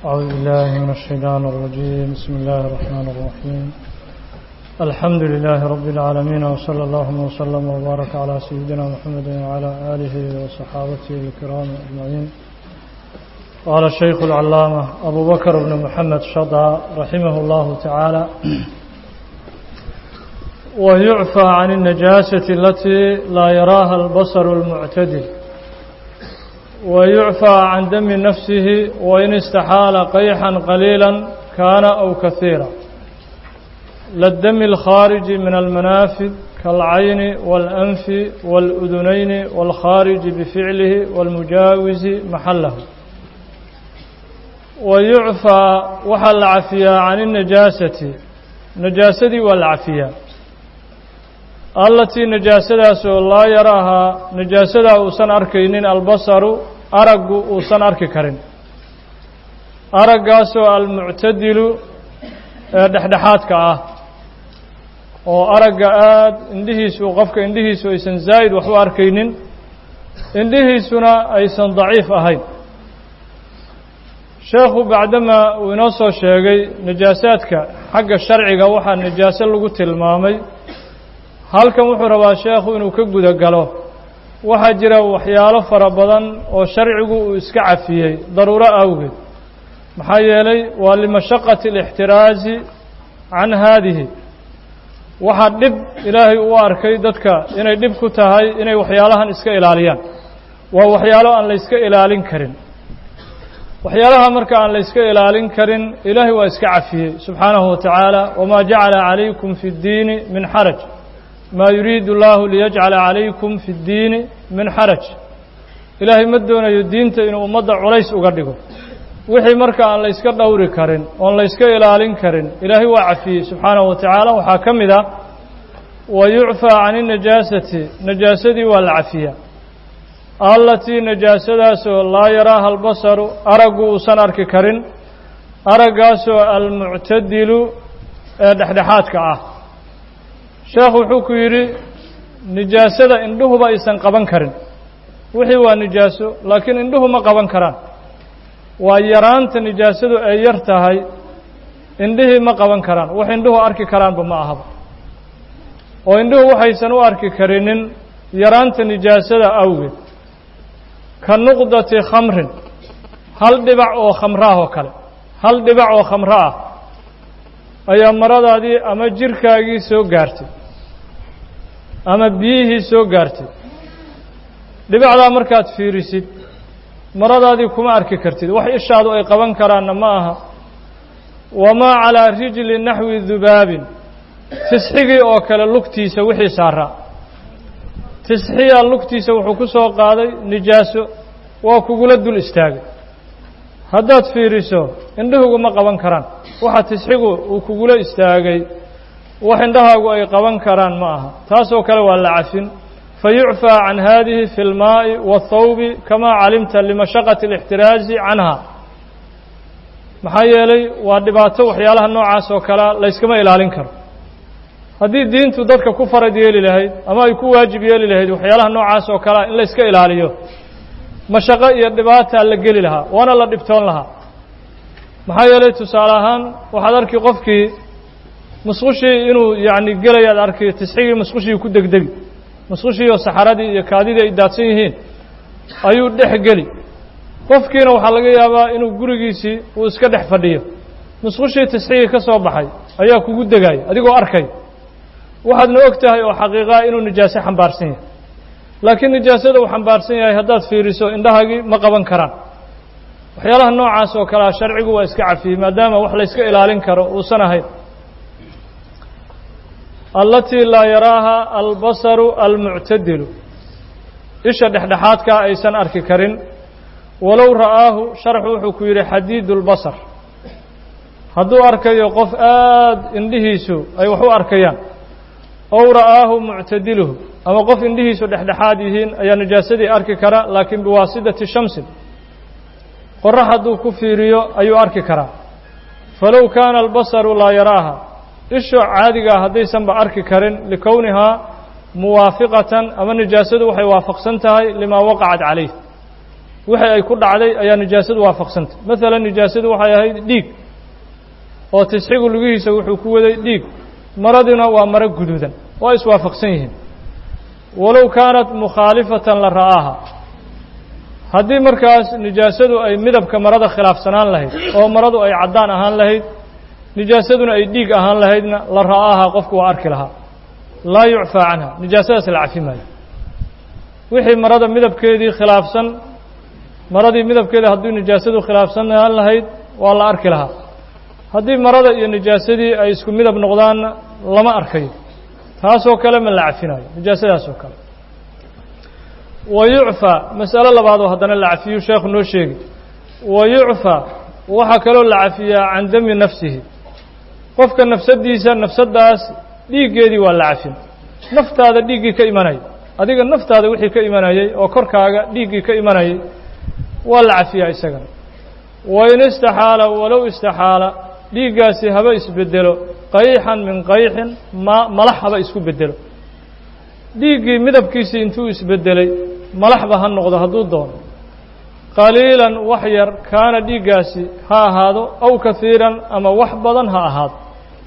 أعوذ بالله من الشيطان الرجيم بسم الله الرحمن الرحيم الحمد لله رب العالمين وصلى الله وسلم وبارك على سيدنا محمد وعلى آله وصحابته الكرام أجمعين قال الشيخ العلامة أبو بكر بن محمد شطى رحمه الله تعالى ويعفى عن النجاسة التي لا يراها البصر المعتدل ويعفى عن دم نفسه وإن استحال قيحا قليلا كان أو كثيرا للدم الخارج من المنافذ كالعين والأنف والأذنين والخارج بفعله والمجاوز محله ويعفى وحل عفيا عن النجاسة نجاسة والعفيا التي نجاسة لا يراها نجاسة أوسن أركينين البصر أرق أوسن أركي كرين أرقاسو المعتدل dhexdhexaadka ah oo aragga aada indhihiisu qofka indhihiisu aysan zaa'id wax u arkaynin indhihiisuna aysan daciif ahayn sheekhu bacdamaa uu inoo soo sheegay najaasaadka xagga sharciga waxaa najaaso lagu tilmaamay halkan wuxuu rabaa sheekhu inuu ka guda galo waxaa jira waxyaalo fara badan oo sharcigu uu iska cafiyey daruuro awgeed maxaa yeelay waa limashaqati alixtiraazi can haadihi waxaa dhib ilaahay u arkay dadka inay dhib ku tahay inay waxyaalahan iska ilaaliyaan waa waxyaalo aan la yska ilaalin karin waxyaalaha marka aan la yska ilaalin karin ilaahay waa iska cafiyey subxaanahu wa tacaala wamaa jacala calaykum fi اddiini min xaraj maa yuriidu اllahu liyajcala calaykum fi اddiini min xaraj ilaahay ma doonayo diinta inuu ummadda culays uga dhigo wixii marka aan la yska dhowri karin oon la yska ilaalin karin ilaahay waa cafiyey subxaanahu wa tacaala waxaa ka mid ah wa yucfaa can inajaasati najaasadii waa la cafiyaa allatii najaasadaasoo laa yaraaha albasaru araggu uusan arki karin araggaasoo almuctadilu ee dhexdhexaadka ah sheekhu wuxuu ku yidhi nijaasada indhuhuba aysan qaban karin wixii waa nijaaso laakiin indhuhu ma qaban karaan waa yaraanta nijaasadu ay yar tahay indhihii ma qaban karaan wax indhuhu arki karaanba ma ahaba oo indhuhu waxaysan u arki karinin yaraanta nijaasada awgeed ka nuqdati khamrin hal dhibac oo khamraah oo kale hal dhibac oo khamro ah ayaa maradaadii ama jirkaagii soo gaartay ama biyihii soo gaartay dhibacdaa markaad fiirisid maradaadii kuma arki kartid wax ishaadu ay qaban karaanna ma aha wamaa calaa rijli naxwi dubaabin tisxigii oo kale lugtiisa wixii saaraa tisxiyaa lugtiisa wuxuu ku soo qaaday nijaaso waa kugula dul istaagay haddaad fiiriso indhahugu ma qaban karaan waxa tisxigu uu kugula istaagay wax indhahaagu ay qaban karaan ma aha taasoo kale waa la cafin fayucfى can hadihi fi اlmaaءi wالthawbi kama calimta limashaqati اlاxtiraazi canha maxaa yeelay waa dhibaato waxyaalaha noocaas oo kalea layskama ilaalin karo haddii diintu dadka ku farad yeeli lahayd ama ay ku waajib yeeli lahayd waxyaalaha noocaas oo kalea in layska ilaaliyo mashaqo iyo dhibaataa la geli lahaa waana la dhibtoon lahaa maxaa yeelay tusaale ahaan waxaad arki qofkii musqushii inuu yani gelayaad arki tisxigii musqushii ku degdegi musqushiioo saxaradii iyo kaadidii ay daadsan yihiin ayuu dhex geli qofkiina waxaa laga yaabaa inuu gurigiisii uu iska dhex fadhiyo musqushii tisxigii ka soo baxay ayaa kugu degaya adigoo arkay waxaadna og tahay oo xaqiiqaa inuu nijaaso xambaarsan yahay laakiin nijaasada uu xambaarsan yahay haddaad fiiriso indhahaagii ma qaban karaan waxyaalaha noocaas oo kalea sharcigu waa iska cafiyey maadaama wax layska ilaalin karo uusan ahayn allatii laa yaraaha albasaru almuctadilu isha dhexdhexaadkaa aysan arki karin walow ra'aahu sharxu wuxuu ku yidhi xadiidu اlbasar hadduu arkayo qof aada indhihiisu ay wax u arkayaan ow ra'aahu muctadiluhu ama qof indhihiisu dhexdhexaad yihiin ayaa najaasadii arki kara laakiin biwaasidati shamsin qorax hadduu ku fiiriyo ayuu arki karaa falow kaana albasaru laa yaraaha isho caadigaa haddaysanba arki karin likownihaa muwaafiqatan ama nijaasadu waxay waafaqsan tahay limaa waqacat calayh wixii ay ku dhacday ayaa nijaasadu waafaqsantay maalan nijaasadu waxay ahayd dhiig oo tisxigu lugihiisa wuxuu ku waday dhiig maradina waa maro guduudan waa iswaafaqsan yihiin walow kaanat mukhaalifatan la ra'aaha haddii markaas nijaasadu ay midabka marada khilaafsanaan lahayd oo maradu ay caddaan ahaan lahayd nijaasaduna ay dhiig ahaan lahaydna la ra'aaha qofku waa arki lahaa laa yucfaa canha nijaasadaas la cafi maayo wixii marada midabkeedii khilaafsan maradii midabkeeda haddii nijaasadu khilaafsanaan lahayd waa la arki lahaa haddii marada iyo nijaasadii ay isku midab noqdaanna lama arkayo taasoo kale ma la cafinayo nijaasadaas oo kale wa yucfaa mas'alo labaadoo haddana la cafiyuu sheekhu noo sheegi wa yucfaa waxaa kaloo la cafiyaa can dami nafsihi qofka nafsaddiisa nafsaddaas dhiiggeedii waa la cafin naftaada dhiiggii ka imanayay adiga naftaada wixii ka imanayay oo korkaaga dhiiggii ka imanayay waa la cafiyaa isagana wa in istaxaala walow istaxaala dhiiggaasi haba isbedelo qayxan min qayxin ma malax haba isku bedelo dhiiggii midabkiisii intuu isbedelay malaxba ha noqdo hadduu doono qaliilan wax yar kaana dhiiggaasi ha ahaado aw kahiiran ama wax badan ha ahaado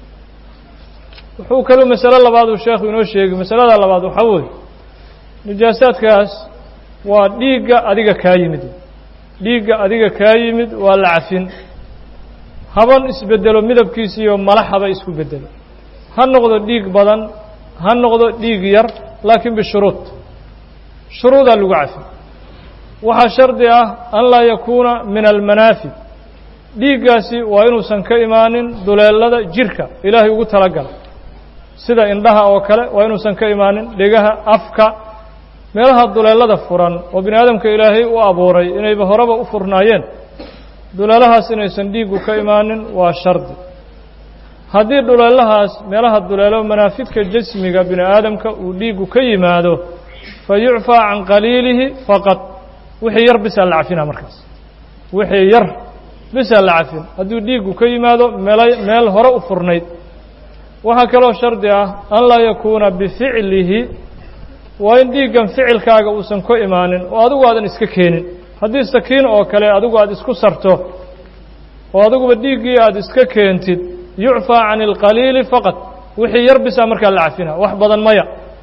wuxuu kaluu masalo labaad uu sheekhu inoo sheegay masalada labaad waxaa weeye nijaasaadkaas waa dhiigga adiga kaa yimid dhiigga adiga kaa yimid waa la cafin haban isbedelo midabkiisiiyo malax haba isku bedelo ha noqdo dhiig badan ha noqdo dhiig yar laakiin bishuruud shuruudaa lagu cafi waxaa shardi ah an laa yakuuna min almanaafid dhiiggaasi waa inuusan ka imaanin duleelada jirka ilaahay ugu talagala sida indhaha oo kale waa inuusan ka imaanin dhegaha afka meelaha duleelada furan oo bini aadamka ilaahay u abuuray inayba horeba u furnaayeen duleelahaas inaysan dhiiggu ka imaanin waa shardi haddii duleelahaas meelaha duleelo manaafidka jasmiga bini aadamka uu dhiiggu ka yimaado fa yucfaa can qaliilihi faqad wixii yar bisaa la cafina markaas wixii yar bisaa la cafin hadduu dhiiggu ka yimaado meel meel hore u furnayd waxaa kaloo shardi ah an laa yakuuna bificlihi waa in dhiiggan ficilkaaga uusan ka imaanin oo adigu aadan iska keenin haddii sakiin oo kale adigu aada isku sarto oo adiguba dhiiggii aada iska keentid yucfaa can alqaliili faqad wixii yar bisaa markaa la cafina wax badan maya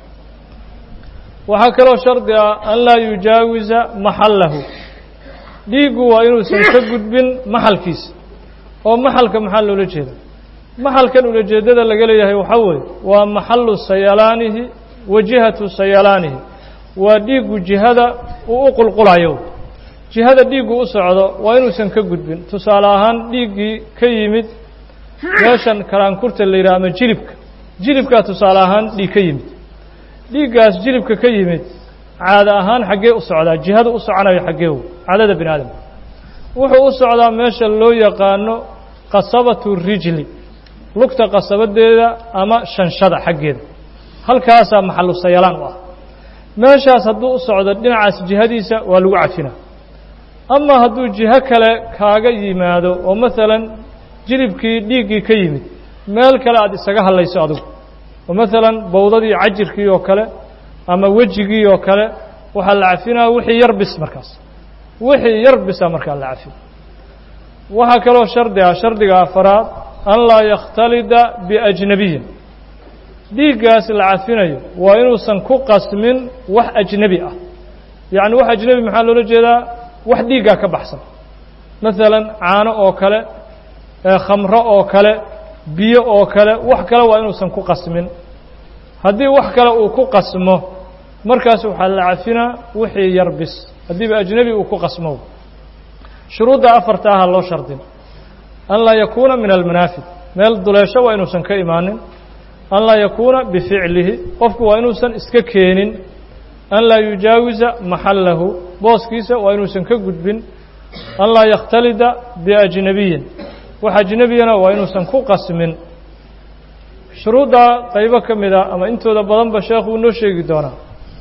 waxaa kaloo shardi ah an laa yujaawisa maxallahu dhiiggu waa inuusan ka gudbin maxalkiisa oo maxalka maxaa loola jeeda maxalkan ulajeeddada laga leeyahay waxaa weeye waa maxallu sayalaanihi wa jihatu sayalaanihi waa dhiiggu jihada uu u qulqulayo jihada dhiiggu u socdo waa inuusan ka gudbin tusaale ahaan dhiiggii ka yimid meeshan karaankurta la yidhaha ama jilibka jilibkaa tusaale ahaan dhiig ka yimid dhiiggaas jilibka ka yimid caada ahaan xaggee u socdaa jihada u soconayo xaggeew caadada bini aadamka wuxuu u socdaa meesha loo yaqaano qasabatu rijli lugta qasabadeeda ama shanshada xaggeeda halkaasaa maxallu sayalaan u ah meeshaas hadduu u socdo dhinacaas jihadiisa waa lagu cafina ama hadduu jiho kale kaaga yimaado oo maalan jilibkii dhiiggii ka yimid meel kale aada isaga hadlayso adigu oo maalan bowdadii cajirkii oo kale ama wejigii oo kale waxaa la cafinaya wixii yar bis markaas wixii yar bisa markaa la cafin waxaa kaloo shardi ah shardiga afaraad an laa yakhtalida biajnabiyin dhiiggaas la cafinayo waa inuusan ku qasmin wax ajnebi ah yacni wax ajnebi maxaa loola jeedaa wax dhiiggaa ka baxsan maalan caano oo kale khamro oo kale biyo oo kale wax kale waa inuusan ku qasmin haddii wax kale uu ku qasmo markaas waxaa la cafinaa wixii yar bis haddiiba ajnebi uu ku qasmo shuruudda afarta aha loo shardin an laa yakuuna min almanaafid meel duleesho waa inuusan ka imaanin an laa yakuuna bificlihi qofku waa inuusan iska keenin an laa yujaawisa maxallahu booskiisa waa inuusan ka gudbin an laa yakhtalida biajnabiyin wax ajnebiyana waa inuusan ku qasmin shuruuddaa qaybo ka mid a ama intooda badanba sheekhu uu noo sheegi doonaa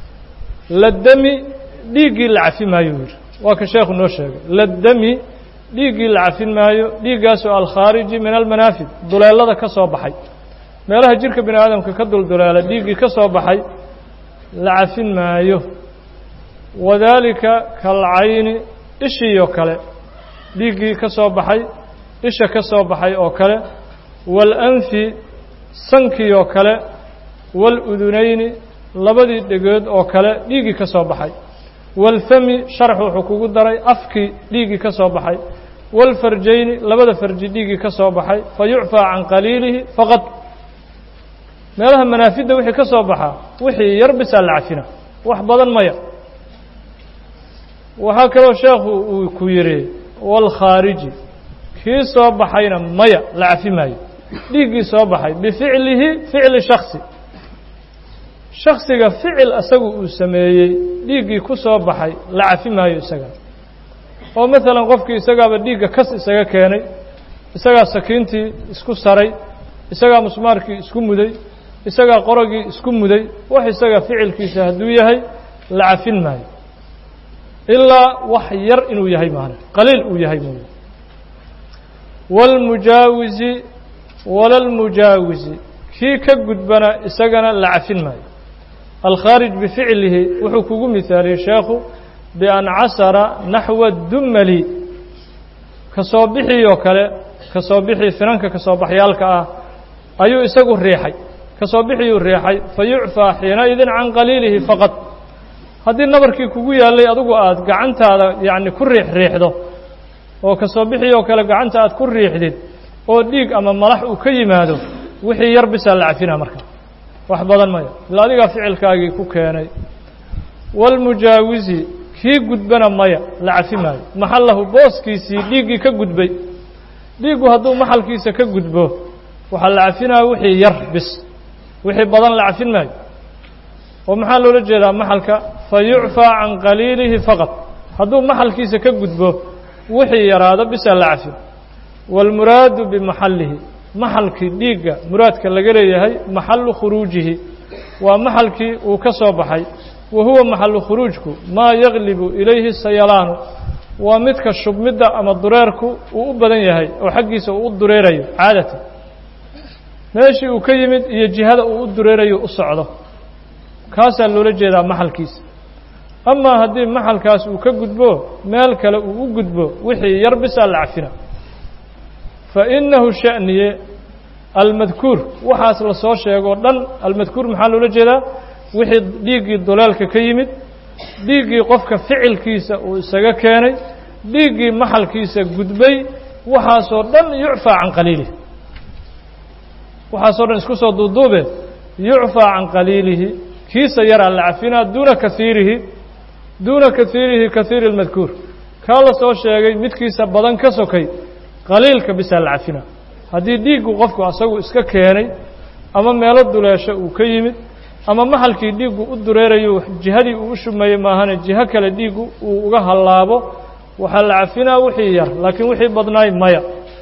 ladami dhiiggii la cafi maayo yidhi waa ka sheekhu noo sheegay ladami dhiiggii la cafin maayo dhiiggaasoo alkhaariji min almanaafid duleelada ka soo baxay meelaha jirka bini aadamka ka dulduleela dhiiggii ka soo baxay la cafin maayo wadaalika kalcayni ishiioo kale dhiiggii ka soo baxay isha ka soo baxay oo kale waalanfi sankii oo kale waaludunayni labadii dhegood oo kale dhiiggii ka soo baxay waalfami sharax wuxuu kugu daray afkii dhiiggii ka soo baxay waalfarjayni labada farji dhiiggii ka soo baxay fa yucfaa can qaliilihi faqad meelaha manaafidda wixii ka soo baxaa wixii yar bisaa la cafina wax badan maya waxaa kaloo sheekhu uu ku yidhi waalkhaariji kii soo baxayna maya la cafi maayo dhiiggii soo baxay bificlihi ficli shaksi shaksiga ficil isagu uu sameeyey dhiiggii ku soo baxay la cafi maayo isaga oo maalan qofkii isagaaba dhiigga kas isaga keenay isagaa sakiintii isku saray isagaa musmaarkii isku muday isagaa qorogii isku muday wax isaga ficilkiisa hadduu yahay la cafin maayo ilaa wax yar inuu yahay maana qaliil uu yahay mooye wاlmujaawisi walalmujaawisi kii ka gudbana isagana la cafin maayo alkhaarij bificlihi wuxuu kugu mihaaliyey sheekhu bian casara naxwa dumali ka soo bixii oo kale ka soo bixii finanka ka soo baxyaalka ah ayuu isagu riixay ka soo bixiyuu riixay fa yucfaa xiinaidin can qaliilihi faqad haddii nabarkii kugu yaallay adigu aad gacantaada yacni ku riix riixdo oo ka soo bixii oo kale gacanta aad ku riixdid oo dhiig ama malax uu ka yimaado wixii yar bisaa la cafina marka wax badan maya ila adigaa ficilkaagii ku keenay waalmujaawisi kii gudbana maya la cafi maayo maxallahu booskiisii dhiiggii ka gudbay dhiiggu hadduu maxalkiisa ka gudbo waxaa la cafinaya wixii yar bis wixii badan la cafin maayo oo maxaa loola jeedaa maxalka fa yucfaa can qaliilihi faqad hadduu maxalkiisa ka gudbo wixii yaraado bisaa la cafin wاlmuraadu bimaxallihi maxalkii dhiigga muraadka laga leeyahay maxalu khuruujihi waa maxalkii uu ka soo baxay wa huwa maxalu khuruujku maa yaglibu ilayhi sayalaanu waa midka shubmidda ama dureerku uu u badan yahay oo xaggiisa uu u dureerayo caadatan meeshii uu ka yimid iyo jihada uu u dureerayo u socdo kaasaa loola jeedaa maxalkiisa amaa haddii maxalkaas uu ka gudbo meel kale uu u gudbo wixii yar bisaa la cafina fa innahu sha'niye almadkuur waxaas la soo sheegoo dhan almadkuur maxaa loola jeedaa wixii dhiiggii duleelka ka yimid dhiiggii qofka ficilkiisa uu isaga keenay dhiiggii maxalkiisa gudbay waxaasoo dhan yucfaa can qaliilihi waxaasoo dhan isku soo duuduube yucfaa can qaliilihi kiisa yaraa la cafinaa duuna kaiirihi duuna kaiirihi kaiiri اlmadkuur kaa la soo sheegay midkiisa badan ka sokay qaliilka bisaa la cafina haddii dhiiggu qofku asagu iska keenay ama meelo duleesho uu ka yimid ama maxalkii dhiiggu u dureerayo jihadii uu u shumeeyey maahane jiho kale dhiiggu uu uga hallaabo waxaa la cafinaa wixii yar laakiin wixii badnaay maya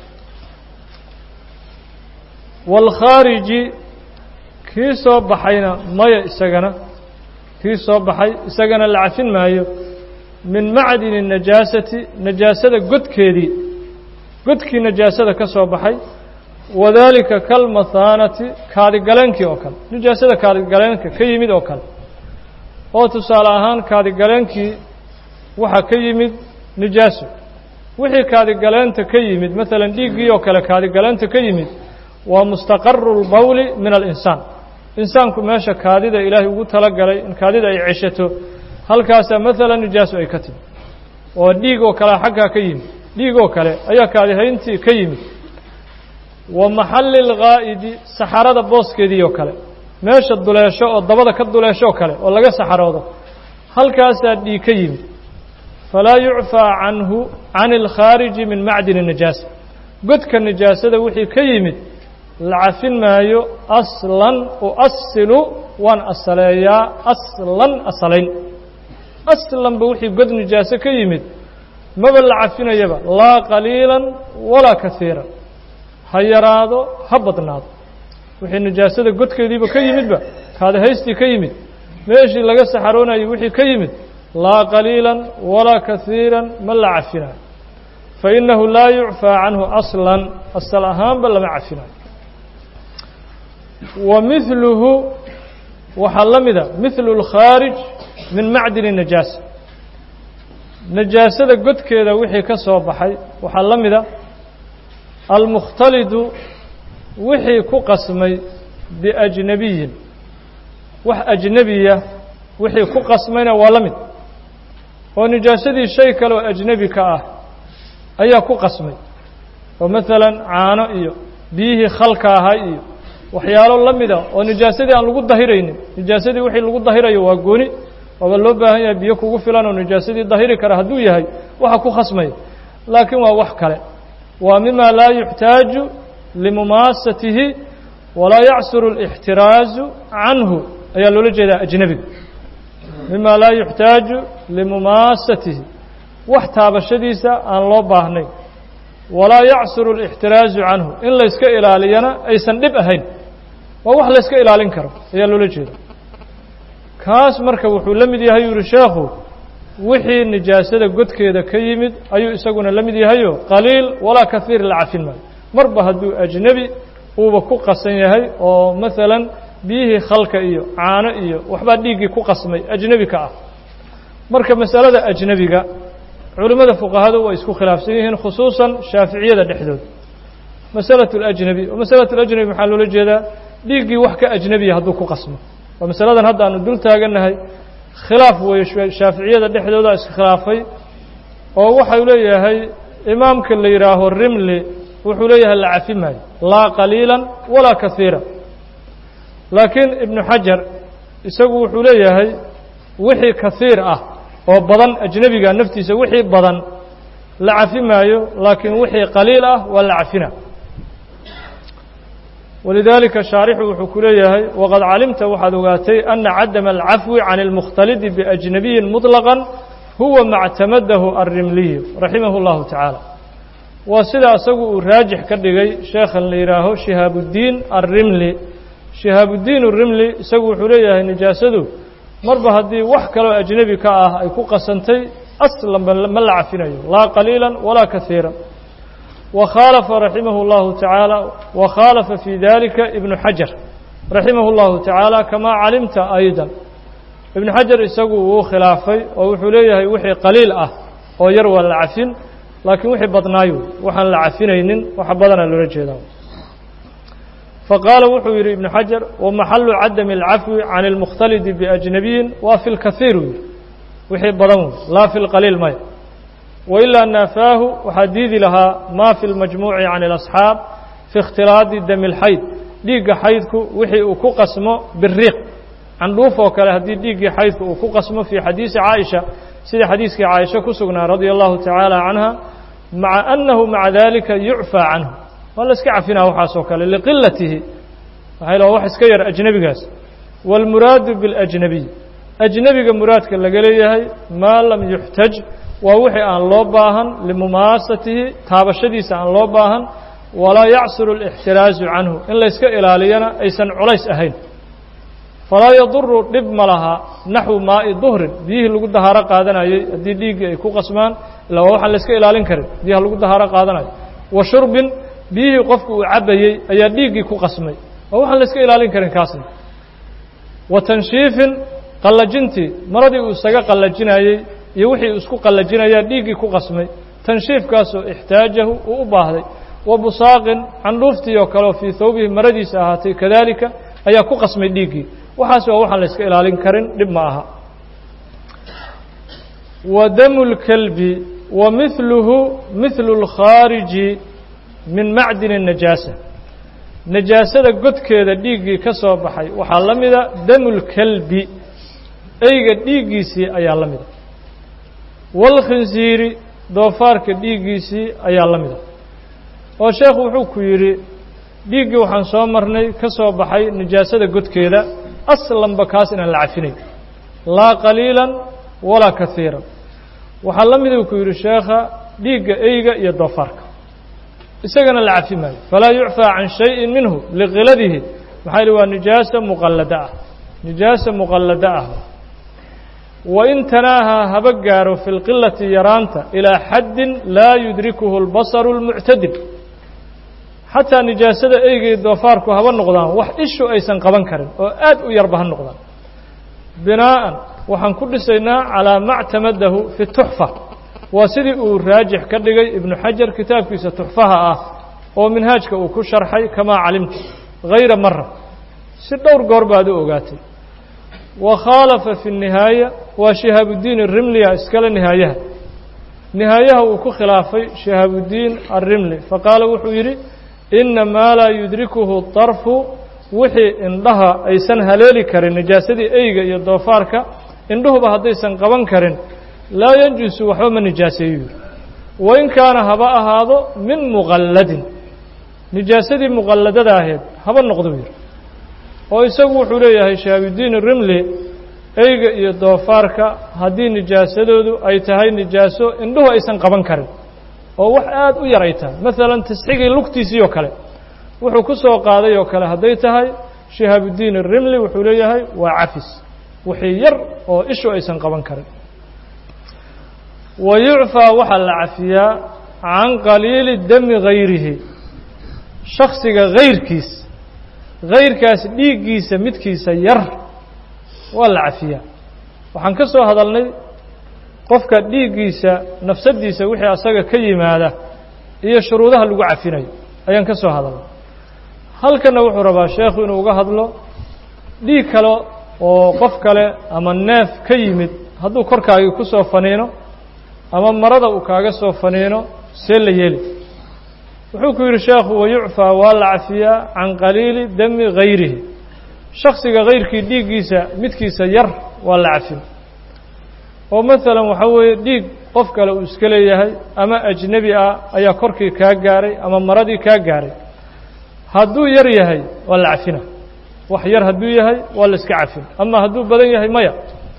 wاlkhaariji kii soo baxayna maya isagana kii soo baxay isagana la cafin maayo min macdini الnajaasati najaasada godkeedii godkii najaasada ka soo baxay wadaalika kalmathaanati kaadigaleenkii oo kale najaasada kaadigaleenka ka yimid oo kale oo tusaale ahaan kaadigaleenkii waxaa ka yimid nijaaso wixii kaadigaleenta ka yimid maalan dhiiggii oo kale kaadigaleenta ka yimid waa mustaqaru اlbawli min alinsaan insaanku meesha kaadida ilaahay ugu talagalay in kaadida ay ceshato halkaasaa maalan nijaaso ay ka timi oo dhiig oo kale xaggaa ka yimid dhiig oo kale ayaa kaadihayntii ka yimid wa maxalli اlgaa'idi saxarada booskeedii oo kale meesha duleesho oo dabada ka duleesho oo kale oo laga saxaroodo halkaasaa dhiig ka yimid falaa yucfaa canhu can اlkhaariji min macdini nijaasa godka nijaasada wixii ka yimid la cafin maayo aslan uasilu waan asaleeyaa aslan asalayn aslanba wixii god nijaaso ka yimid maba la cafinayaba laa qaliilan walaa kaiiran ha yaraado ha badnaado wixii nijaasada godkeediiba ka yimidba kaadahaystii ka yimid meeshii laga saxaroonayo wixii ka yimid laa qaliilan walaa kaiiran ma la cafinayo fainahu laa yucfaa canhu aslan asal ahaanba lama cafinayo wa miluhu waxaa la mida mihlu اlkhaarij min macdini najaasa najaasada godkeeda wixii ka soo baxay waxaa la mida almukhtalidu wixii ku qasmay biajnabiyin wax ajnebiya wixii ku qasmayna waa la mid oo nijaasadii shay kale oo ajnebi ka ah ayaa ku qasmay oo maalan caano iyo biyihii khalka ahaa iyo waxyaalo la mida oo nijaasadii aan lagu dahiraynin nijaasadii wixii lagu dahirayo waa gooni waaba loo baahan yahay biyo kugu filan oo nijaasadii dahiri kara hadduu yahay waxa ku khasmaya laakiin waa wax kale waa mima laa yuxtaaju limumaasatihi walaa yacsuru اlاxtiraazu canhu ayaa loola jeedaa ajnebiga mima laa yuxtaaju limumaasatihi wax taabashadiisa aan loo baahnayn walaa yacsuru اlاxtiraazu canhu in layska ilaaliyana aysan dhib ahayn waa wax layska ilaalin karo ayaa loola jeeda kaas marka wuxuu la mid yahay yuhi sheekhu wixii nijaasada godkeeda ka yimid ayuu isaguna la mid yahayo qaliil walaa kahiir la cafin maayo marba hadduu ajnebi uuba ku qasan yahay oo maalan biyihii khalka iyo caano iyo waxbaa dhiiggii ku qasmay ajnebi ka ah marka masalada ajnebiga culimmada fuqahadu way isku khilaafsan yihiin khusuusan shaaficiyada dhexdooda masalatu اlajnebi oo masalatu اlajnebi maxaa loola jeedaa dhiiggii wax ka ajnebiya hadduu ku qasmo waa masaladan hadda aanu dul taagannahay khilaaf weeye shaaficiyada dhexdooda iskhilaafay oo waxau leeyahay imaamka la yidhaaho rimli wuxuu leeyahay la cafi maayo laa qaliila walaa kahiira laakiin ibnu xajar isagu wuxuu leeyahay wixii kahiir ah oo badan ajnebiga naftiisa wixii badan la cafi maayo laakiin wixii qaliil ah waa la cafina walidaalika shaarixu wuxuu ku leeyahay waqad calimta waxaad ogaatay ana cadama alcafwi can اlmukhtalidi biajnabiyin muطlaqan huwa mactamadahu alrimliyu raximah اllahu tacaala waa sida isagu uu raajix ka dhigay sheekhan la yidhaaho shihaabudiin alrimli shihaabudiin arimli isagu wuxuu leeyahay nijaasadu marba haddii wax kaloo ajnebi ka ah ay ku qasantay aslanba ma la cafinayo laa qaliila walaa kahiira وkhاaلف رaحimه الlaه taعaaلى وkhاaلفa في ذلika iبن xaجaر raحimah الlahu taعaalى كama calimta أيضا iبن xaجaر isagu wuu khilaafay oo wuxuu leeyahay wixii qaliil ah oo yar waa la cafin laakiin wixii badnaayo waxaan la cafinaynin waxa badana loola jeeda faqاala wuxuu yihi iبن xaجaر ومaxalu cadم الcafwi عan الmkhtalidi بأجنabiyin waa في الkaثيir wy wixii badan wey laa في الqaliil maya وإlaa naafaahu waxaa diidi lahaa ma fi اlmajmuuci can اlasxaab fi اkhtilaadi dami اlxayd dhiigga xaydku wixii uu ku qasmo biriiq candhuuf oo kale haddii dhiiggii xaydku uu ku qasmo fii xadiisi caaisha sida xadiiskii caaisha ku sugnaa radia allahu tacaala canha maca annahu maca dalika yucfaa canhu waa la iska cafinaa waxaasoo kale liqilatihi waxay la wax iska yar ajnebigaas wاlmuraadu biاlأjnabiy ajnebiga muraadka laga leeyahay maa lam yuxtaj waa wixii aan loo baahan limumaasatihi taabashadiisa aan loo baahan walaa yacsuru اlاxtiraazu canhu in layska ilaaliyana aysan culays ahayn falaa yaduru dhib ma laha naxwu maa'i duhrin biyihii lagu dahaaro qaadanayey haddii dhiiggii ay ku qasmaan ilaa waa waxaan layska ilaalin karin biyaha lagu dahaaro qaadanayo wa shurbin biyihii qofku uu cabayey ayaa dhiiggii ku qasmay waa waxaan layska ilaalin karin kaasna wa tanshiifin qallajintii maradii uu isaga qallajinayey iyo wixii isku qallajinayaa dhiiggii ku qasmay tanshiifkaasoo ixtaajahu uu u baahday wa busaaqin candhuuftii oo kaleo fii thawbihi maradiisa ahaatay kadalika ayaa ku qasmay dhiiggii waxaas waa waxaan la yska ilaalin karin dhib ma aha wa damu اlkelbi wa mihluhu mihlu اlkhaariji min macdin الnajaasa najaasada godkeeda dhiiggii ka soo baxay waxaa la mida damu اlkelbi eyga dhiiggiisii ayaa la mida wاlkhinsiiri doofaarka dhiiggiisii ayaa la mida oo sheekhu wuxuu ku yidhi dhiiggii waxaan soo marnay ka soo baxay nijaasada godkeeda aslanba kaas inaan la cafinayn laa qaliila walaa kahiira waxaa la miduu ku yidhi sheekha dhiigga eyga iyo doofaarka isagana la cafi maayo falaa yucfaa can shayin minhu liqiladihi maxaa yihi waa nijaasa muqallada ah nijaasa muqallada ah wain tanaahaa haba gaaro fi lqilati yaraanta ilaa xaddin laa yudrikuhu اlbasaru اlmuctadil xataa nijaasada eyga iyo doofaarku haba noqdaan wax ishu aysan qaban karin oo aad u yarba ha noqdaan binaa'an waxaan ku dhisaynaa calaa ma ctamadahu fi tuxfa waa sidii uu raajix ka dhigay ibnu xajar kitaabkiisa tuxfaha ah oo minhaajka uu ku sharxay kamaa calimta hayra mara si dhowr goor baad u ogaatay wa khaalafa fi الnihaaya waa shihaabudiin الrimliya iskale nihaayaha nihaayaha uu ku khilaafay shihaabudiin الrimli faqaala wuxuu yidhi ina maa laa yudrikuhu طarfu wixii indhaha aysan haleeli karin nijaasadii eyga iyo doofaarka indhuhuba haddaysan qaban karin laa yanjusu waxba ma nijaaseeyo yidhi wain kaana haba ahaado min muqalladin nijaasadii muqalladada ahayd haba noqdo yidhi oo isagu wuxuu leeyahay shihaabudiin rimli eyga iyo doofaarka haddii nijaasadoodu ay tahay nijaaso indhuhu aysan qaban karin oo wax aada u yar ay tahay maalan tasxigii lugtiisii oo kale wuxuu ku soo qaaday oo kale hadday tahay shihaabudiin rimli wuxuu leeyahay waa cafis wixii yar oo ishu aysan qaban karin wa yucfaa waxaa la cafiyaa can qaliili dami hayrihi shaksiga hayrkiis hayrkaas dhiiggiisa midkiisa yar waa la cafiyaa waxaan ka soo hadalnay qofka dhiiggiisa nafsaddiisa wixii asaga ka yimaada iyo shuruudaha lagu cafinayo ayaan ka soo hadalnay halkanna wuxuu rabaa sheekhu inuu uga hadlo dhiig kale oo qof kale ama neef ka yimid hadduu korkaagii ku soo faniino ama marada uu kaaga soo faniino see la yeeli wuxuu ku yidhi sheekhu wayucfaa waa la cafiyaa can qaliili dami hayrihi shaksiga hayrkii dhiiggiisa midkiisa yar waa la cafin oo maalan waxaa weeye dhiig qof kale uu iska leeyahay ama ajnebi ah ayaa korkii kaa gaaray ama maradii kaa gaaray hadduu yar yahay waa la cafina wax yar hadduu yahay waa la iska cafin ama hadduu badan yahay maya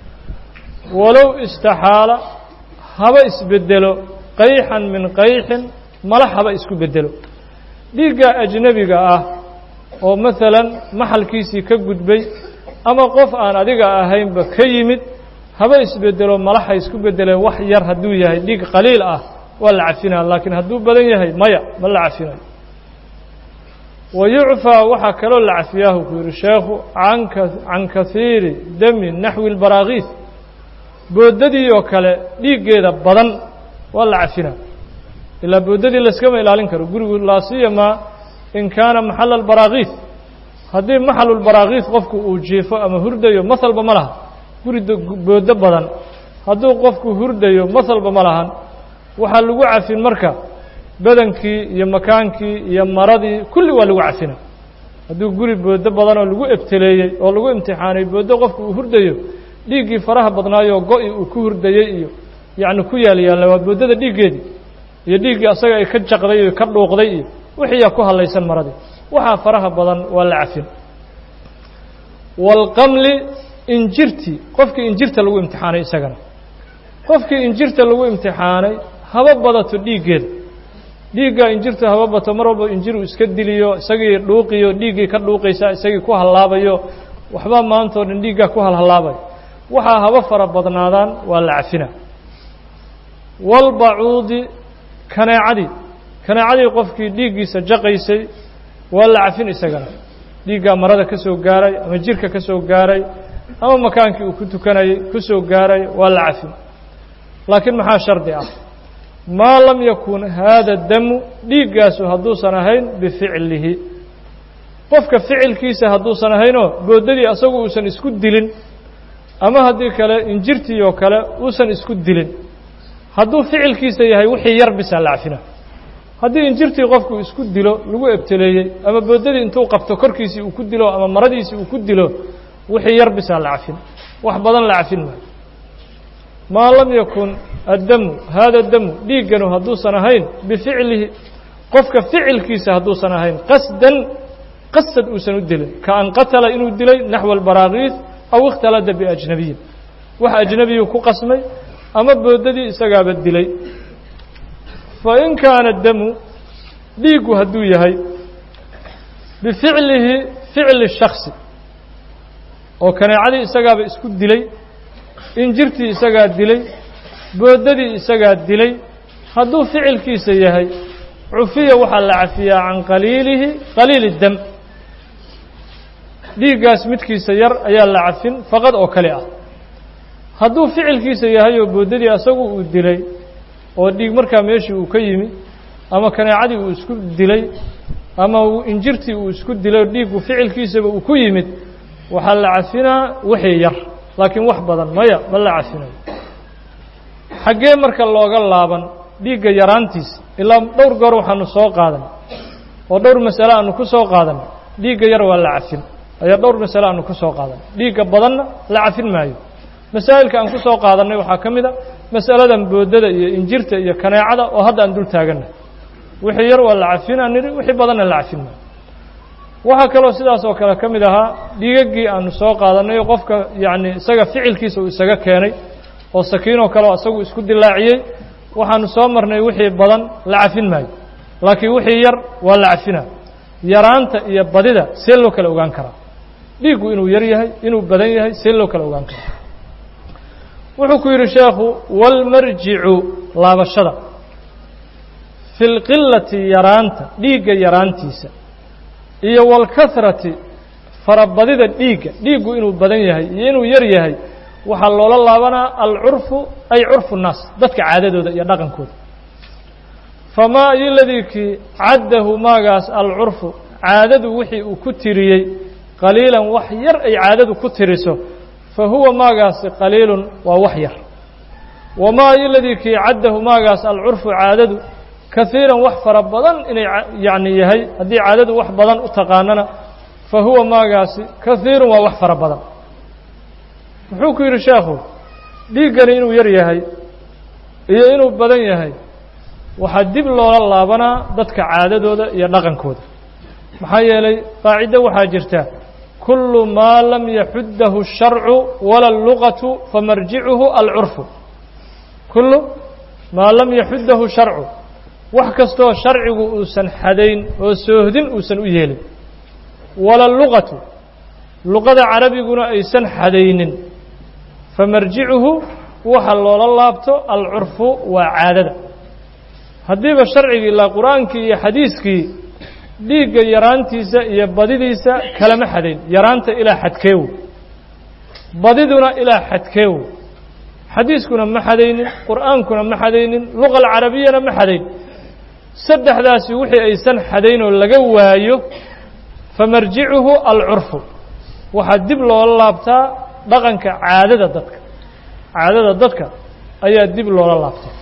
walow istaxaala haba isbedelo qayxan min qayxin malax haba isku bedelo dhiigga ajnebiga ah oo maalan maxalkiisii ka gudbay ama qof aan adiga ahaynba ka yimid haba isbedelo malaxa isku bedeleen wax yar hadduu yahay dhiig qaliil ah waa la cafinaa laakiin hadduu badan yahay maya ma la cafinayo wa yucfaa waxaa kaloo la cafiyaahu ku yidhi sheekhu anka can kahiiri dami naxwi lbaraakiis boodadii oo kale dhiiggeeda badan waa la cafinaa ilaa boodadii layskama ilaalin karo gurigu laasiyamaa in kaana maxala albaraakiis haddii maxalulbaraakiis qofku uu jiifo ama hurdayo mahalba ma laha guri boodo badan hadduu qofku hurdayo mahalba ma lahan waxaa lagu cafin marka badankii iyo makaankii iyo maradii kulli waa lagu cafina hadduu guri boodo badan oo lagu ebteleeyey oo lagu imtixaanay boodo qofku uu hurdayo dhiiggii faraha badnaayoo go-i uu ku hurdayey iyo yacni ku yaal yaalla waa boodada dhiiggeedii iyo dhiiggii asaga ay ka jaqday iyo ka dhuuqday iyo wixiiyaa ku hadlaysan maradii waxaa faraha badan waa la cafin waalqamli injirtii qofkii injirta lagu imtixaanay isagana qofkii injirta lagu imtixaanay haba badato dhiiggeeda dhiiggaa injirta haba bato mar walba injiruu iska diliyo isagii dhuuqiyo dhiiggii ka dhuuqaysa isagii ku hallaabayo waxbaa maanta o dhan dhiiggaa ku halhallaabayo waxaa haba fara badnaadaan waa la cafina walbacuudi kaneecadii kaneecadii qofkii dhiiggiisa jaqaysay waa la cafin isagana dhiiggaa marada ka soo gaaray ama jirka ka soo gaaray ama makaankii uu ku tukanayay ku soo gaaray waa la cafin laakiin maxaa shardi ah maa lam yakun haada damu dhiiggaasu hadduusan ahayn bificlihi qofka ficilkiisa hadduusan ahaynoo boodadii asagu uusan isku dilin ama haddii kale injirtii oo kale uusan isku dilin hadduu ficilkiisa yahay wixii yar bisaa la cafina haddii injirtii qofku isku dilo lagu ebteleeyey ama boodadii intuu qabto korkiisii uu ku dilo ama maradiisii uu ku dilo wixii yar bisaa la cafin wax badan la cafin maayo maa lam yakun addamu haada damu dhiigganu hadduusan ahayn bificlihi qofka ficilkiisa hadduusan ahayn qasdan qasad uusan u dilin ka an qatala inuu dilay naxwa albaraakiis aw ikhtalada biajnabiyin wax ajnabiyuu ku qasmay ama boodadii isagaaba dilay fa in kaana damu dhiiggu hadduu yahay bificlihi ficli shaksi oo kaneecadii isagaaba isku dilay injirtii isagaa dilay boodadii isagaa dilay hadduu ficilkiisa yahay cufiya waxaa la cafiyaa can qaliilihi qaliili dam dhiiggaas midkiisa yar ayaa la cafin faqad oo kale ah hadduu ficilkiisa yahay oo boodadii asagu uu dilay oo dhiig markaa meeshii uu ka yimi ama kaneecadii uu isku dilay ama injirtii uu isku dilay dhiiggu ficilkiisaba uu ku yimid waxaa la cafinaa wixii yar laakiin wax badan maya ma la cafinayo xaggee marka looga laaban dhiigga yaraantiisa ilaa dhowr goor waxaanu soo qaadan oo dhowr masale aanu ku soo qaadan dhiigga yar waa la cafin ayaa dhowr masale aanu ku soo qaadan dhiigga badanna la cafin maayo masaa'ilka aan ku soo qaadannay waxaa ka mid a masaladan boodada iyo injirta iyo kaneecada oo hadda aan dul taaganna wixii yar waa la cafinaa nidhi wixii badanna la cafin maayo waxaa kaloo sidaas oo kale ka mid ahaa dhiigaggii aanu soo qaadannay oo qofka yacni isaga ficilkiisa uu isaga keenay oo sakiinoo kale oo isagu isku dilaaciyey waxaanu soo marnay wixii badan la cafin maayo laakiin wixii yar waa la cafinaa yaraanta iyo badida see loo kala ogaan karaa dhiiggu inuu yar yahay inuu badan yahay see loo kala ogaan karaa wuxuu ku yidhi sheekhu walmarjicu laabashada fi lqilati yaraanta dhiigga yaraantiisa iyo walkahrati farabadida dhiigga dhiiggu inuu badan yahay iyo inuu yar yahay waxaa loola laabanaa alcurfu ay curfu nnaas dadka caadadooda iyo dhaqankooda famaa iyo ladii kii caddahu maagaas alcurfu caadadu wixii uu ku tiriyey qaliilan wax yar ay caadadu ku tiriso fa huwa maagaasi qaliilun waa wax yar wamaa iyo ladii kii caddahu maagaas alcurfu caadadu kahiiran wax fara badan inay yacni yahay haddii caadadu wax badan u taqaanana fa huwa maagaasi kahiirun waa wax fara badan muxuu ku yidhi sheekhu dhiiggani inuu yar yahay iyo inuu badan yahay waxaa dib loola laabanaa dadka caadadooda iyo dhaqankooda maxaa yeelay qaacido waxaa jirta kullu maa lam yaxuddahu الsharcu wala اlluqatu famarjicuhu alcurfu kullu maa lam yaxuddahu sharcu wax kastoo sharcigu uusan xadayn oo soohdin uusan u yeelin wala luqatu luqada carabiguna aysan xadaynin famarjicuhu waxa loola laabto alcurfu waa caadada haddiiba sharcigii ilaa qur-aankii iyo xadiiskii dhiigga yaraantiisa iyo badidiisa kalama xadayn yaraanta ilaa xadkeewo badiduna ilaa xadkeewo xadiiskuna ma xadaynin qur'aankuna ma xadaynin luqa alcarabiyana ma xadayn saddexdaasi wixii aysan xadaynoo laga waayo famarjicuhu alcurfu waxaa dib loola laabtaa dhaqanka caadada dadka caadada dadka ayaa dib loola laabtaa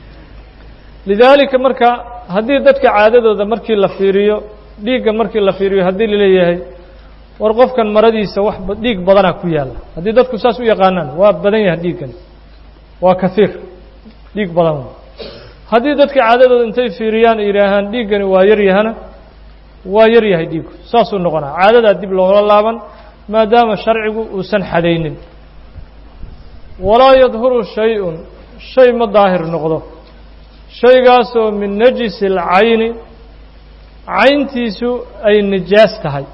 lidaalika marka haddii dadka caadadooda markii la fiiriyo dhiigga markii la fiiriyo haddii laleeyahay war qofkan maradiisa wax dhiig badanaa ku yaalla haddii dadku saas u yaqaanaan waa badan yahay dhiiggani waa kahiir dhiig badan haddii dadka caadadooda intay fiiriyaan ay yidhaahaan dhiiggani waa yar yahana waa yar yahay dhiiggu saasuu noqonaa caadadaa dib loola laaban maadaama sharcigu uusan xadaynin walaa yadhuru shay-un shay ma daahir noqdo shaygaasoo min najisi alcayni cayntiisu ay nijaas tahay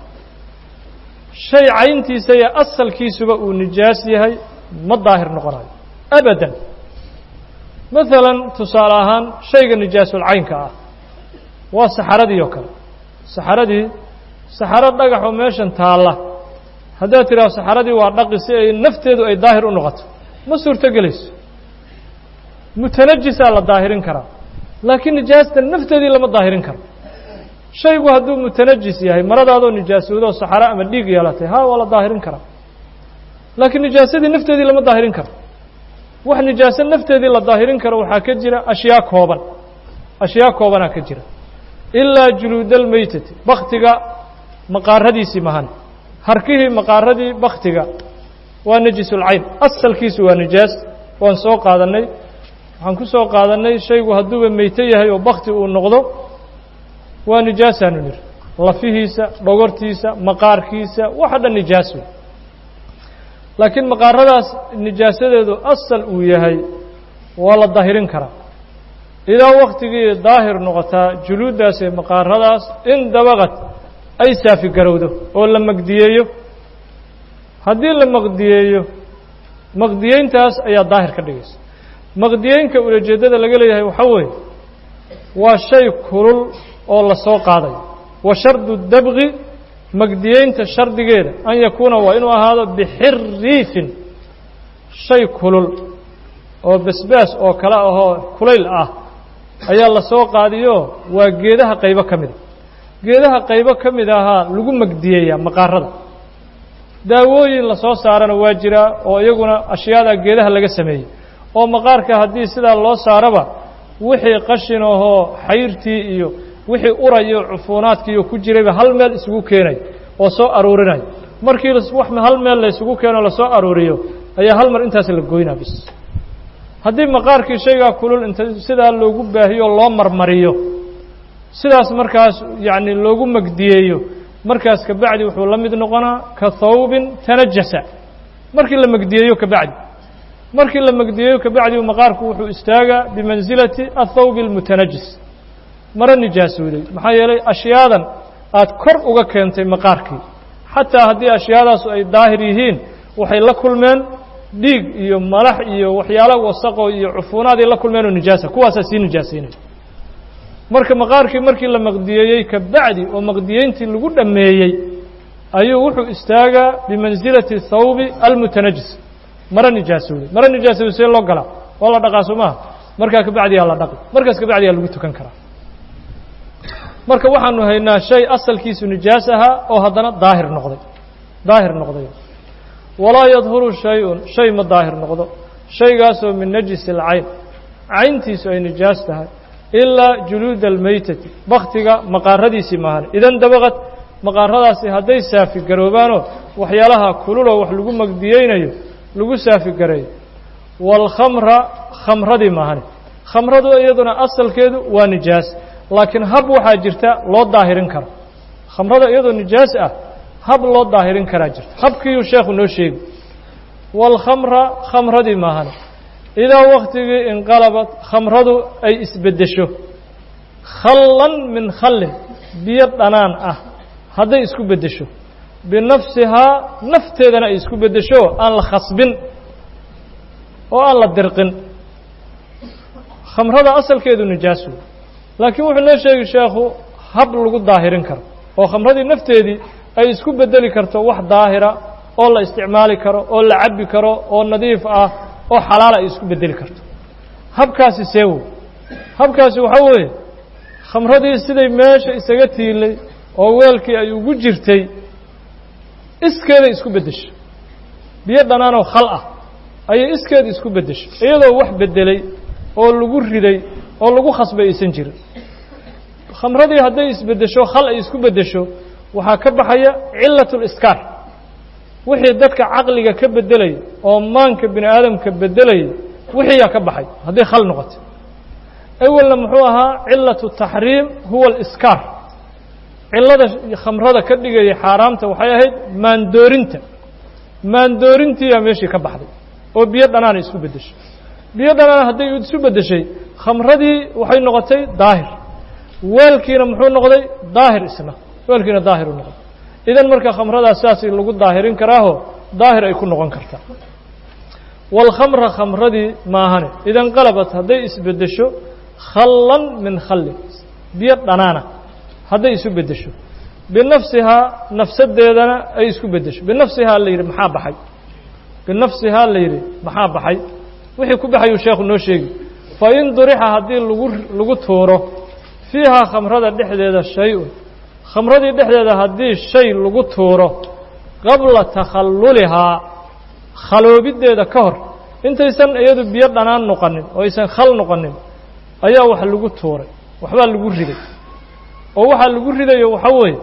shay cayntiisa iyo asalkiisuba uu nijaas yahay ma daahir noqonayo abadan maalan tusaale ahaan shayga nijaasulcaynka ah waa saxaradii oo kale saxaradii saxaro dhagaxoo meeshan taalla haddaad tidhaho saxaradii waa dhaqi si ay nafteedu ay daahir u noqoto ma suurto gelayso mutanajisaa la daahirin karaa laakiin nijaasta nafteedii lama daahirin karo shaygu hadduu mutanajis yahay maradaadoo nijaasowdoo saxaro ama dhiig yeelatay ha waa la daahirin karaa laakiin nijaasadii nafteedii lama daahirin karo wax nijaaso nafteedii la daahirin karo waxaa ka jira ashyaa kooban ashyaa koobanaa ka jira ilaa juluudalmeytati baktiga maqaaradiisii mahan harkihii maqaaradii baktiga waa najisulcayn asalkiisu waa nijaas waan soo qaadannay waxaan ku soo qaadannay shaygu hadduuba meyto yahay oo bakti uu noqdo waa nijaasaanu nidhi lafihiisa dhogortiisa maqaarkiisa waxa dhan nijaas wey laakiin maqaaradaas nijaasadeedu asal uu yahay waa la daahirin karaa idaa waktigii daahir noqotaa juluuddaas ee maqaaradaas in dabaqad ay saafi garowdo oo la maqdiyeeyo haddii la maqdiyeeyo maqdiyeyntaas ayaa daahir ka dhigaysa maqdiyeynka ulajeeddada laga leeyahay waxaa weeye waa shay kulul oo la soo qaadayo wa shardu dabqi magdiyeynta shardigeeda an yakuuna waa inuu ahaado bixiriifin shay kulul oo basbaas oo kale ahoo kulayl ah ayaa la soo qaadiyo waa geedaha qaybo ka mida geedaha qaybo ka mid ahaa lagu magdiyeeyaa maqaarada daawooyin la soo saarana waa jiraa oo iyaguna ashyaada geedaha laga sameeyey oo maqaarka haddii sidaa loo saaraba wixii qashin ahoo xayrtii iyo wixii urayo cufuunaadkiiyo ku jirayba hal meel isugu keenay oo soo aruurinayo markii wax hal meel la isugu keeno lasoo aruuriyo ayaa hal mar intaas la goynaa bis haddii maqaarkii shaygaa kulul inta sidaa loogu baahiyo loo marmariyo sidaas markaas yacni loogu magdiyeeyo markaas kabacdi wuxuu la mid noqonaa ka thawbin tanajasa markii la magdiyeeyo kabacdi markii la magdiyeeyo kabacdi maqaarku wuxuu istaagaa bimansilati athawbi almutanajis maro nijaasooday maxaa yeelay ashyaadan aad kor uga keentay maqaarkii xataa haddii ashyaadaasu ay daahir yihiin waxay la kulmeen dhiig iyo malax iyo waxyaalo wasaqo iyo cufuunaaday la kulmeenoo nijaasa kuwaasaa sii nijaasaynaya marka maqaarkii markii la maqdiyeeyey kabacdi oo maqdiyeyntii lagu dhammeeyey ayuu wuxuu istaagaa bimansilati thawbi almutanajis maro nijaasooday maro nijaasooday see loo galaa waa la dhaqaa soo maha markaa kabacdiyaa la dhaqi markaas kabacdiyaa lagu tukan karaa marka waxaanu haynaa shay asalkiisu nijaas ahaa oo haddana daahir noqday daahir noqday walaa yadhuru shay-un shay ma daahir noqdo shaygaasoo min najisi alcayn cayntiisu ay nijaas tahay ilaa juluuda almeytati baktiga maqaaradiisii maahan idan dabaqad maqaaradaasi hadday saafi garoobaanoo waxyaalaha kululoo wax lagu magdiyeynayo lagu saafi gareeyo waalkhamra khamradii maahane khamradu iyaduna asalkeedu waa nijaas laakiin hab waxaa jirta loo daahirin karo khamrada iyadoo nijaas ah hab loo daahirin karaa jirta habkiiyuu sheekhu noo sheegi waalkhamra khamradii maahane idaa waktigii inqalabad khamradu ay isbeddesho khallan min khallin biyo dhanaan ah hadday isku beddesho binafsihaa nafteedana ay isku beddesho aan la khasbin oo aan la dirqin khamrada asalkeedu nijaas wey laakiin wuxuu noo sheegi sheekhu hab lagu daahirin karo oo khamradii nafteedii ay isku beddeli karto wax daahira oo la isticmaali karo oo la cabbi karo oo nadiif ah oo xalaal ay isku beddeli karto habkaasi seewow habkaasi waxaa weeye khamradii siday meesha isaga tiilay oo weelkii ay ugu jirtay iskeeday isku beddeshay biyo dhanaanoo khal ah ayay iskeeda isku beddeshay iyadoo wax beddelay oo lagu riday oo lagu khasbay aysan jirin khamradii hadday isbeddesho khal ay isku beddesho waxaa ka baxaya cilatuliskaar wixii dadka caqliga ka beddelaya oo maanka bini aadamka beddelaya wixiiyaa ka baxay hadday khal noqotay awelna muxuu ahaa cilatu taxriim huwa aliskaar cillada khamrada ka dhigaya xaaraamta waxay ahayd maandoorinta maandoorintiiyaa meeshii ka baxday oo biyo dhanaana isku beddeshay biyo dhanaan hadday isu beddeshay khamradii waxay noqotay daahir weelkiina muxuu noqday daahir isna weelkiina daahir u noqday idan marka khamradaas sidaas lagu daahirin karaaho daahir ay ku noqon kartaa waalkhamra khamradii maahane idan qalabat hadday isbeddesho khallan min khallin biyo dhanaana hadday isu beddesho binafsihaa nafsadeedana ay isku beddesho binafsihaa la yidhi maxaa baxay binafsihaa la yidhi maxaa baxay wixii ku baxayuu sheekhu noo sheegi fa in durixa haddii lagu lagu tuuro fiihaa khamrada dhexdeeda shay-un khamradii dhexdeeda haddii shay lagu tuuro qabla takhallulihaa khaloobiddeeda ka hor intaysan iyadu biyo dhanaan noqonin oo aysan khal noqonin ayaa wax lagu tuuray waxbaa lagu riday oo waxaa lagu ridayo waxaa weeye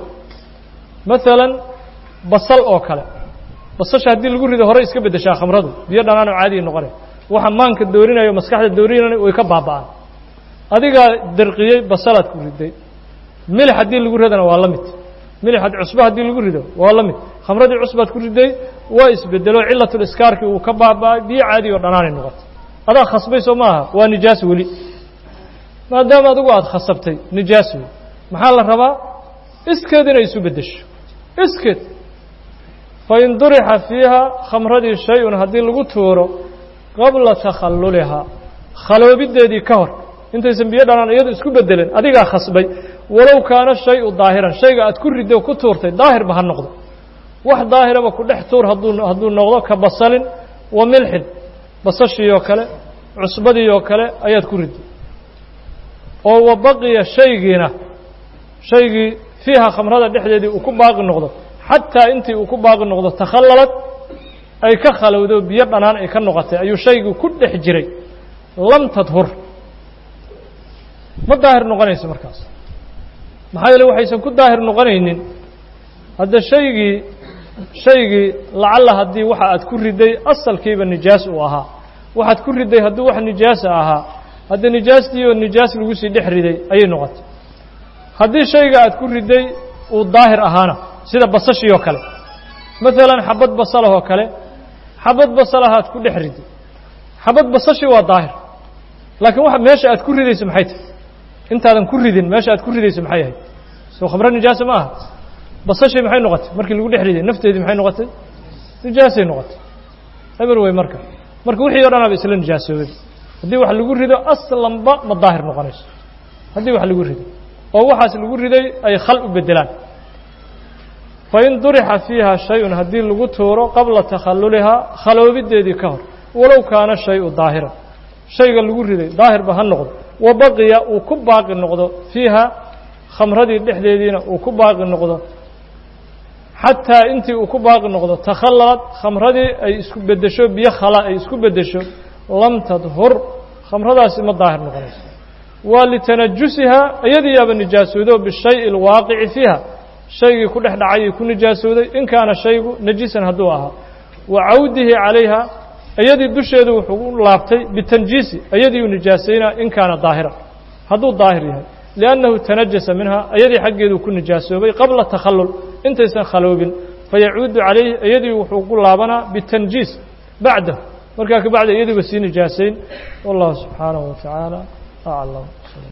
maalan basal oo kale basasha haddii lagu rido horey iska beddeshaa khamradu biyo dhanaan oo caadiya noqonay waxa maanka doorinayo maskaxda doorinaya way ka baaba'aan adigaa darqiyey basalaad ku riday milix haddii lagu ridana waa la mid milix cusbo haddii lagu rido waa la mid khamradii cusbaad ku riday waa isbedelo cilatuliskaarkii uu ka baaba'ay biyo caadi oo dhanaanay noqotay adaa khasbay soo maaha waa nijaas weli maadaama adigu aada khasabtay nijaas wey maxaa la rabaa iskeed inay isu beddesho iskeed fain durixa fiiha khamradii shay-un haddii lagu tuuro qabla takhallulihaa khaloobiddeedii ka hor intaysan biyo dhanaan iyadu isku bedelen adigaa khasbay walow kaana shay-u daahiran shayga aad ku riddo ku tuurtay daahirba ha noqdo wax daahiraba ku dhex tuur hadduu hadduu noqdo ka basalin wa milxin basashii oo kale cusbadii oo kale ayaad ku ridday oo wa baqiya shaygiina shaygii fiiha khamrada dhexdeedii uu ku baaqi noqdo xataa intii uu ku baaqi noqdo takhallalad ay ka khalowdo biyo dhanaan ay ka noqotay ayuu shaygii ku dhex jiray lam tadhur ma daahir noqonayso markaas maxaa yeele waxaysan ku daahir noqonaynin hadda shaygii shaygii lacalla haddii waxa aad ku riday asalkiiba nijaas uu ahaa waxaad ku riday hadduu wax nijaasa ahaa hadda nijaastii oo nijaas lagu sii dhex riday ayay noqotay haddii shayga aad ku riday uu daahir ahaana sida basashii oo kale maalan xabad basalah oo kale xabad basalahaad ku dhex riday xabad basashii waa daahir laakiin waxa meesha aad ku ridayso maxay tahay intaadan ku ridin meesha aad ku ridayso maxay ahayd soo khamro nijaasa ma aha basashii maxay noqotay markii lagu dhex riday nafteedii maxay noqotay nijaasay noqotay eber wey marka marka wixii o dhan aba isla nijaasoobay haddii wax lagu rido aslanba ma daahir noqonayso haddii wax lagu rido oo waxaas lagu riday ay khal u bedelaan fain durixa fiiha shay-un haddii lagu tuuro qabla takhallulihaa khaloobideedii ka hor walow kaana shay-u daahiran shayga lagu riday daahirba ha noqdo wa baqiya uu ku baaqi noqdo fiiha khamradii dhexdeediina uu ku baaqi noqdo xataa intii uu ku baaqi noqdo takhallalad khamradii ay isku beddesho biyo khala ay isku beddesho lam tadhur khamradaasi ma daahir noqonayso waa litanajusihaa iyadiiyaaba nijaasoodo bishayi alwaaqici fiiha shaygii ku dhex dhacayay ku nijaasooday in kaana shaygu najisan hadduu ahaa wa cawdihi calayha iyadii dusheedu wuxuu u laabtay bitanjiisi iyadiiu nijaasaynaa in kaana daahira hadduu daahir yahay liannahu tanajasa minha iyadii xaggeeduu ku nijaasoobay qabla takhallul intaysan khaloobin fayacuudu calayhi iyadii wuxuu ku laabanaa bitanjiis bacdahu markaa ka bacda iyadiiba sii nijaasayn wallahu subxaanahu wa tacaala aclam